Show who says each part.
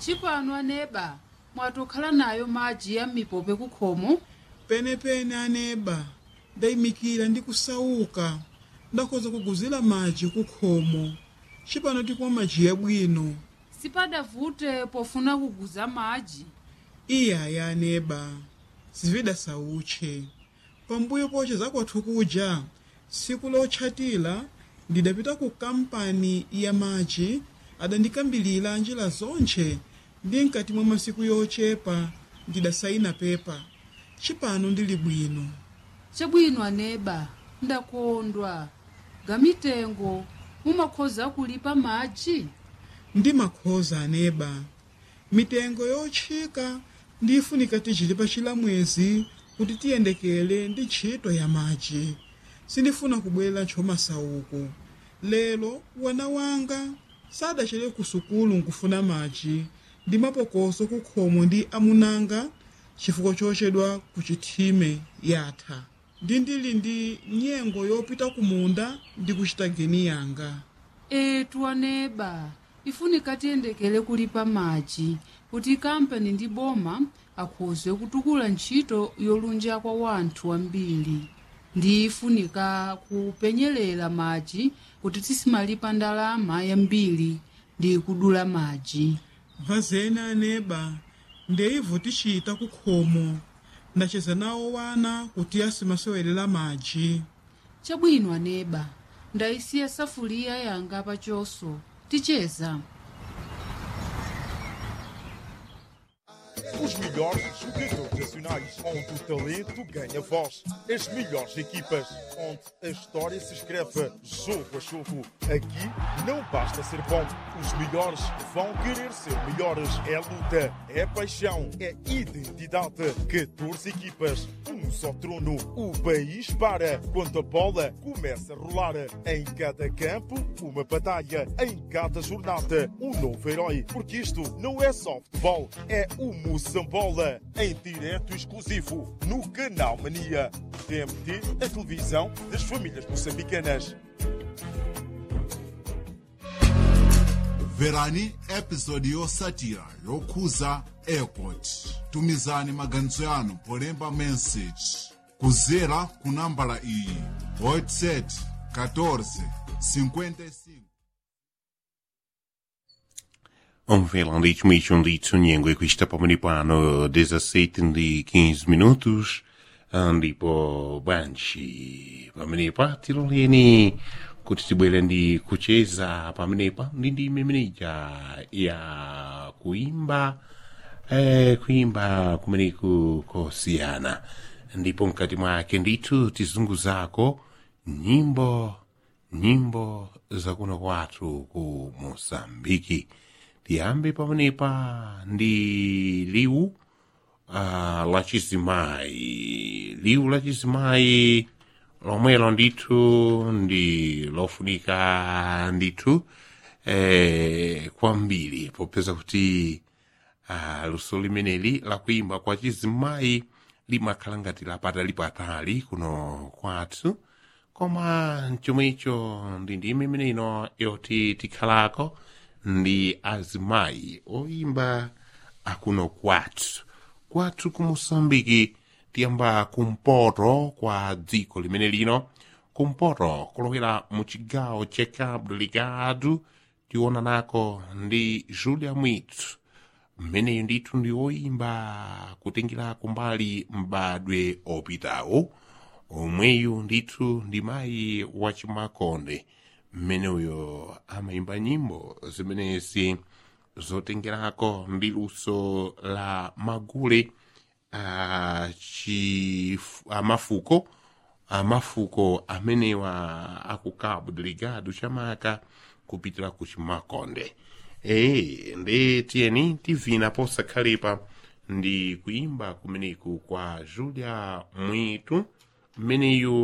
Speaker 1: chipano aneba mwatokhala nayo madzi ya mipope kukhomo
Speaker 2: penepene aneba ndayimikira ndi kusauka ndakhoza kuguzira madzi kukhomo chipano tikumwa madzi yabwino
Speaker 1: sipadavute pofuna kuguza madzi
Speaker 2: iyaya aneba zivida sautche pambuyo poche zakwathu kuja tsiku lotchatira ndidapita ku kampani ya madzi adandikambilira njira zonche ndi mkati mwa masiku yochepa ndidasayina pepa chipano ndili bwino
Speaker 1: chabwino aneba ndakondwa gamitengo mumakhoza kulipa madzi
Speaker 2: ndi makhoza aneba mitengo yotchika ndifunika tichilipa chilamwezi kuti tiyendekele ndi ntchito ya madzi sindifuna kubwera ntchomasauko lero wana wanga sadachere ku sukulu nkufuna madzi ndi mapokoso kukhomo ndi amunanga chifukwa chochedwa ku chithime yatha ndi ndili ndi nyengo yopita kumunda ndi kuchita geni yanga
Speaker 1: etu aneba ifunika tiyendekele kulipa madzi kuti kampani ndi boma akhoze kutukula ntchito yolunja kwa wanthu ambiri ndi ifunika kupenyerera madzi kuti tisimalipa ndalama yambiri ndi kudula madzi
Speaker 2: mpazene aneba ndeivo tichita kukhomo ndacheza nawo wana kuti asimasewelera madzi
Speaker 1: chabwino aneba ndayisiya safuliya yanga pachoso ticheza
Speaker 3: Os melhores jogadores nacionais, onde o talento ganha voz. As melhores equipas, onde a história se escreve jogo a jogo. Aqui não basta ser bom, os melhores vão querer ser melhores. É luta, é paixão, é identidade. 14 equipas, um só trono. O país para quando a bola começa a rolar. Em cada campo, uma batalha. Em cada jornada, um novo herói. Porque isto não é só futebol, é o Moçambola. Em direto exclusivo no Canal Mania. TMT, a televisão das famílias moçambicanas.
Speaker 4: mverani episodi yotsatira yokhuza airport tumizani maganizo yanu polemba message kudzera ku nambala iyi whatsapp 14 55
Speaker 5: Omvela dicho micho dicho nyengo questa pomeriano 17 di 15 minutos ndipo banchi pamenepa tiloleni kuti tibwere ndi kucheza pamenepa ndi ndime imeneja ya kuimba eh, kuimba kumeneku kosiyana ndipo mkati mwake ndithu tizunguzako nyimbo nyimbo zakuno kwathu ku mosambiki tiyambe pamenepa ndi liwu uh, la chizimayi liwu la chizimayi lomwelo ndithu ndi lofunika ndithu eh, kwambiri popeza kuti uh, luso limeneli lakuimba kwa chizimayi limakhala ngati lapatali-patali kuno kwathu koma chomwecho ndi ndime imene ino yoti tikhalako ndi azimayi oimba akuno kwathu kwathu ku mosambiki tiyamba kumpoto kwa dziko limene lino kumpoto kulowera mu chigawo cha cabo delgado tiona nako ndi julia mwitsu mmeneyo ndithu ndi oimba kutengera kumbali mbadwe opitawo omweyu ndithu ndi mayi wachimakonde mmeneyo amayimba nyimbo zimenezi zotengerako ndi luso la magule a chi amafuko amafuko amenewa aku cabo delgado chamaka kupitira ku chimakonde ee ndi tiyeni tivina posakhalepa ndi kuimba kumeneku kwa julia mwitu mmeneyu